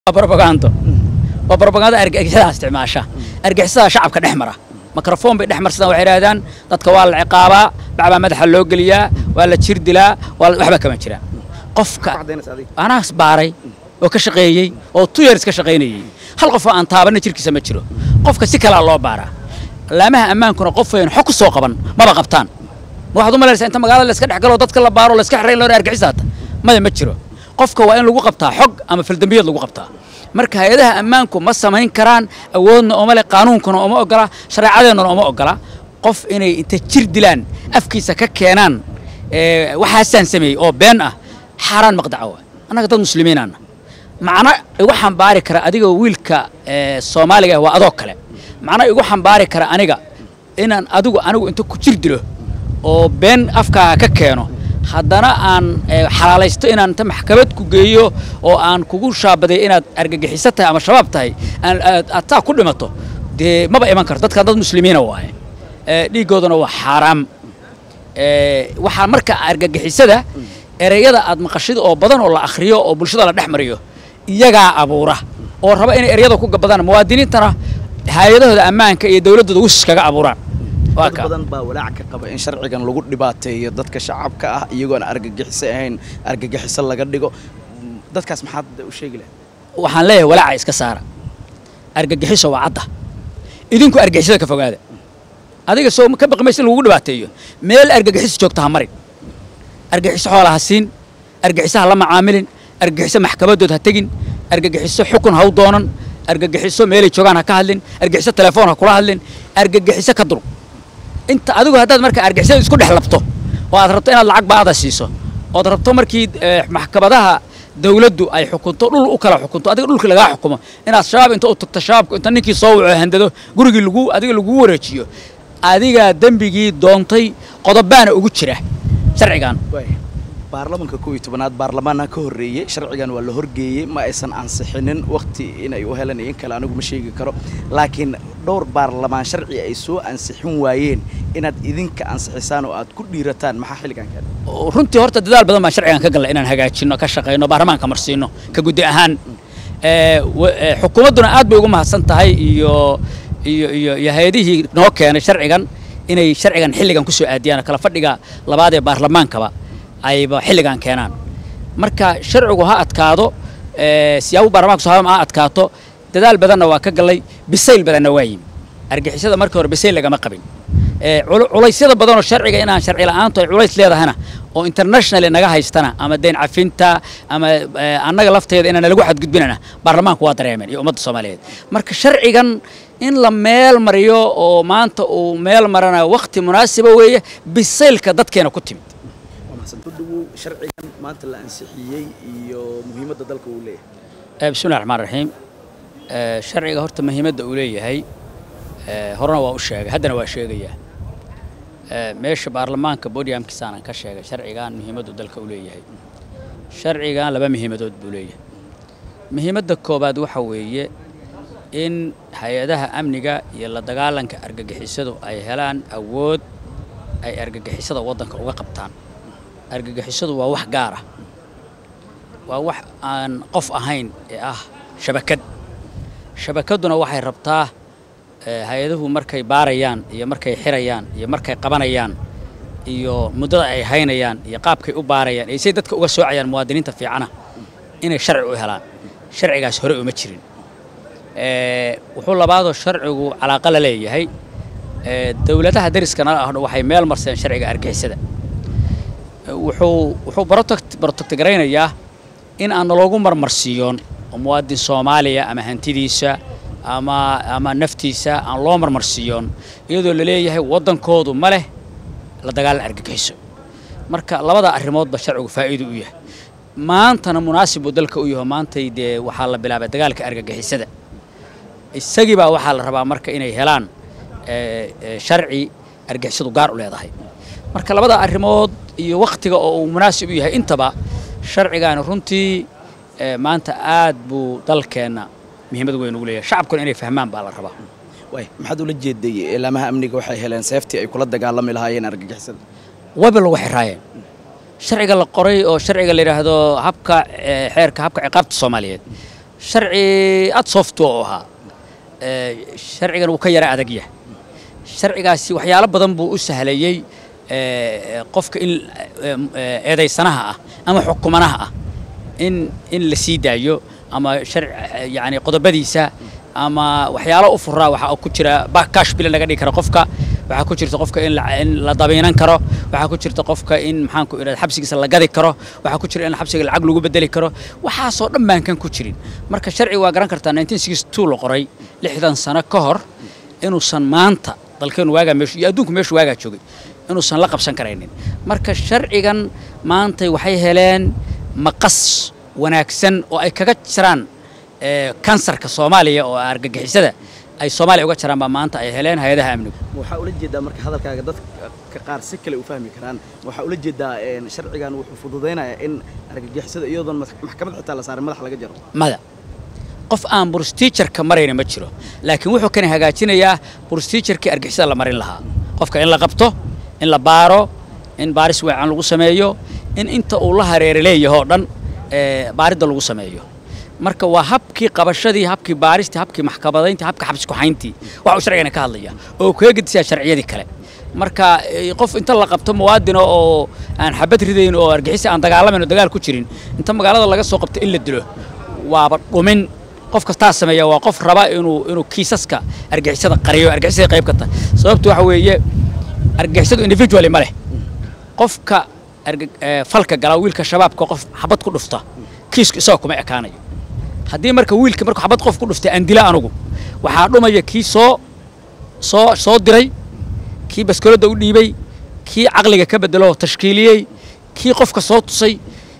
brobagando waa brobaganda argagixisada isticmaasha argagixisada shacabka dhex mara mikrofon bay dhex marsadaan waxay idhahdaan dadka waa la ciqaabaa bacbaa madaxa loo geliyaa waa la jir dilaa waa waxba kama jiraan qofka anaas baaray oo ka shaqeeyey oo two years ka shaqaynayey hal qof oo aan taabanna jirkiisa ma jiro qofka si kalea loo baaraa laamaha ammaankuna qof wayn xog ku soo qaban maba qabtaan ma waxaad u malaysaa inta magaalada la iska dhex galo dadka la baaro la iska xirayn loona argaxisaata maya ma jiro qofka waa in lagu qabtaa xog ama faldambiyad lagu qabtaa marka hay-adaha ammaanku ma samayn karaan awoodna ooma leh qaanuunkuna ooma ogola shareecadeennuna ooma ogola qof inay inta jir dilaan afkiisa ka keenaan waxaasaan sameeyey oo been ah xaaraan maqdaca waa annaga dad muslimiinaana macno igu xambaari kara adiga wiilka soomaaliga waa adoo kale macno igu xambaari kara aniga inaan adigu anigu inta ku jir dilo oo been afkaaga ka keeno haddana aan xalaalaysto inaan inta maxkamad ku geeyo oo aan kugu shaabaday inaad argagixiso tahay ama shabaab tahay aad taa ku dhimato dee maba iman karto dadkan dad muslimiina waaye dhiiggooduna waa xaaraam waxaa marka argagixisada ereyada aad maqashid oo badan oo la akhriyo oo bulshada la dhex mariyo iyagaa abuura oo raba inay ereyada ku gabadaan muwaadiniintana hay-adahooda ammaanka iyo dowladdooda wisis kaga abuuraan dad badan baa walaac ka qaba in sharcigan lagu dhibaateeyo dadka shacabka ah iyagoona argagixiso ahayn argagixiso laga dhigo dadkaas maxaad u sheegi lahay waxaan leeyahay walaaca iska saara argagixiso waa cadda idinku argagixisada ka fogaada adiga soo ka baqi maysa in lagugu dhibaateeyo meel argagixiso joogta ha marin argagixiso xoola ha siin argagixiso ha la macaamilin argagixiso maxkamadood ha tegin argagixiso xukun ha u doonan argagixiso meelay joogaan ha ka hadlin argagixiso telefoon ha kula hadlin argagixiso ka dul inta adigu haddaad marka argixisada isku dhex labto oo aad rabto inaad lacag baada siiso ood rabto markii maxkamadaha dawladdu ay xukunto dhul u kala xukunto adiga dhulkii lagaa xukumo inaad shabaab inta u tagto shabaabku inta ninkii soo waco handado gurigii lagu adiga lagu wareejiyo adigaa dembigii doontay qodobaana ugu jira sharcigan baarlamanka kow iyo tobanaad baarlamaana ka horreeyey sharcigan waa la horgeeyey ma aysan ansixinin wakhti inay u helan iyo in kale anigu ma sheegi karo laakiin dhowr baarlamaan sharci ay soo ansixin waayeen inaad idinka ansixisaan oo aad ku dhiirataan maxaa xilligan kale runtii horta dadaal badan baan sharcigan ka galnay inaan hagaajinno ka shaqayno baarlamaanka marsiino ka guddi ahaan xukuumadduna aad bay ugu mahadsan tahay iyo iyo iyo iyo hay-adihii noo keenay sharcigan inay sharcigan xilligan ku soo aadiyaan kala fadhiga labaad ee baarlamaankaba ayba xilligan keenaan marka sharcigu ha adkaado siyaabo baarlamaanka soo ha adkaato dadaal badanna waa ka gallay bisayl badanna waa yimi argixisada markii hore bisayl lagama qabin culaysyada badanoo sharciga inaan sharci la'aantu ay culays leedahayna oo international naga haystana ama deyn cafinta ama annaga lafteeda inaan lagu xadgudbinana baarlamaanku waa dareemeen iyo ummadda soomaaliyeed marka sharcigan in la meel mariyo oo maanta uu meel marana wakhti munaasiba weeye bisaylka dadkeena ku timid sharcigan maanta la ansixiyey iyo muhiimadda dalka uu leeyahay bismillahi raxmaan raxiim sharciga horta muhiimadda uu leeyahay horena waa u sheegay haddana waa sheegayaa meesha baarlamaanka bodiamkiisaanan ka sheegay sharcigan muhiimaddu dalka u leeyahay sharcigan laba muhiimadood buu leeyahay muhiimadda koowaad waxa weeye in hay-adaha amniga iyo la dagaalanka argagixisadu ay helaan awood ay argagixisada waddanka uga qabtaan argagixisadu waa wax gaar ah waa wax aan qof ahayn ee ah shabakad shabakadduna waxay rabtaa hay-aduhu markay baarayaan iyo markay xirayaan iyo markay qabanayaan iyo muddada ay haynayaan iyo qaabkay u baarayaan iyo say dadka uga soocayaan muwaadiniinta fiicana inay sharci u helaan sharcigaas hore uma jirin wuxuu labaadoo sharcigu calaaqa la leeyahay dowladaha dariskana ah waxay meel marseen sharciga argixisada wuxuu wuxuu brotectgaraynayaa in aan naloogu marmarsiiyoon oo muwaadin soomaaliya ama hantidiisa ama ama naftiisa aan loo marmarsiiyoon iyadoo la leeyahay waddankoodu ma leh la dagaalan argagixiso marka labada arrimoodba sharcigu faa'iido u yahay maantana munaasib buu dalka u yaho maantay dee waxaa la bilaabay dagaalka argagixisada isagii baa waxaa la rabaa marka inay helaan sharci argixisadu gaar u leedahay marka labada arrimood iyo wakhtiga oo uu munaasib u yahay intaba sharcigaani runtii maanta aad buu dalkeenna muhiimad weyn ugu leeyahay shacabkuna inay fahmaan baa la rabaa way maxaad ula jeeday ilaamaha amniga waxay heleen seeftii ay kula dagaalami lahaayeen argagixisada wayba lagu xiraayeen sharciga la qoray oo sharciga la yidhaahdo habka xeerka habka ciqaabta soomaaliyeed sharci ad softwa oo ahaa sharcigan wuu ka yara adag yahay sharcigaasi waxyaalo badan buu u sahlayey qofka in eedaysanaha ah ama xukumanaha ah in in la sii daayo ama yani qodobadiisa ama waxyaalo u furaa waxaa ku jira bakash bila laga dhigi karo qofka waxaa ku jirta qofka in la dabiinan karo waxaa ku jirta qofka in maxaanku idhahda xabsigiisa la gadi karo waxaa ku jira in xabsiga lacag lagu bedeli karo waxaasoo dhan baan kan ku jirin marka sharciga waa garan kartaa la qoray lixdan sano ka hor inuusan maanta dalkeenu waagaa meeshu iyo adduunku meeshu waagaa joogay inuusan la qabsan karaynin marka sharcigan maantay waxay heleen maqas wanaagsan oo ay kaga jiraan kansarka soomaaliya oo argagixisada ay soomaaliya uga jiraan baa maanta ay heleen hay-adaha amnigu waxaa ula jeedaa marka hadalkaaga dadka qaar si kale u fahmi karaan waxaa ula jeedaa sharcigan wuxuu fududaynayaa in argagixisada iyadoon maxkamad xitaa la saaray madax laga jaro mada qof aan brustiijarka marayna ma jiro laakiin wuxuu kana hagaajinayaa brustiijarkii argixisada la marin lahaa qofka in la qabto in la baaro in baaris weecan lagu sameeyo in inta uu la hareera leeyahoo dhan baaridda lagu sameeyo marka waa habkii qabashadii habkii baaristii habkii maxkamadayntii habkii xabsi ku-hayntii waxa uu sharcigani ka hadlaya oo kaga gedisaa sharciyadii kale marka qof inta la qabto muwaadina oo aan xabad ridayn oo argixisi aan dagaalamayn oo dagaal ku jirin inta magaalada laga soo qabto in la dilo waaba dhumin qof kastaa sameeya waa qof raba inuu inuu kiisaska argixisada qariyo argixisada qayb ka tahay sababtu waxa weeye argixisadu individually ma leh qofka falka gala wiilka shabaabka qof xabad ku dhufta kiisku isagoo kuma ekaanayo haddii marka wiilka markuu xabad qof ku dhuftay aan dila anugu waxaa dhumaya kii soo soo soo diray kii baskoladda u dhiibay kii caqliga ka bedelo tashkiiliyey kii qofka soo tusay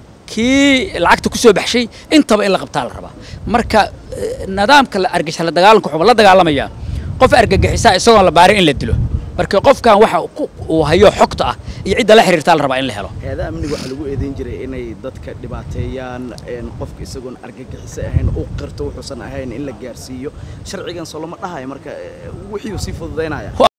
kii lacagta ku soo baxshay intaba in la qabtaa la rabaa marka nidaamka argagixisa la dagaalanka wuxuu la dagaalamayaa qof argagixisaa isagoon la baarin in la dilo marka qofkan waxa uu hayo xogta ah iyo cidda la xiriirtaa la rabaa in la helo hay-adaha amniga waxaa lagu eedeyn jiray inay dadka dhibaateeyaan qofka isagoon argagixiso ahayn u qirto wuxuusan ahayn in la gaarsiiyo sharcigan soo lama dhahayo marka wixii uu sii fududaynaya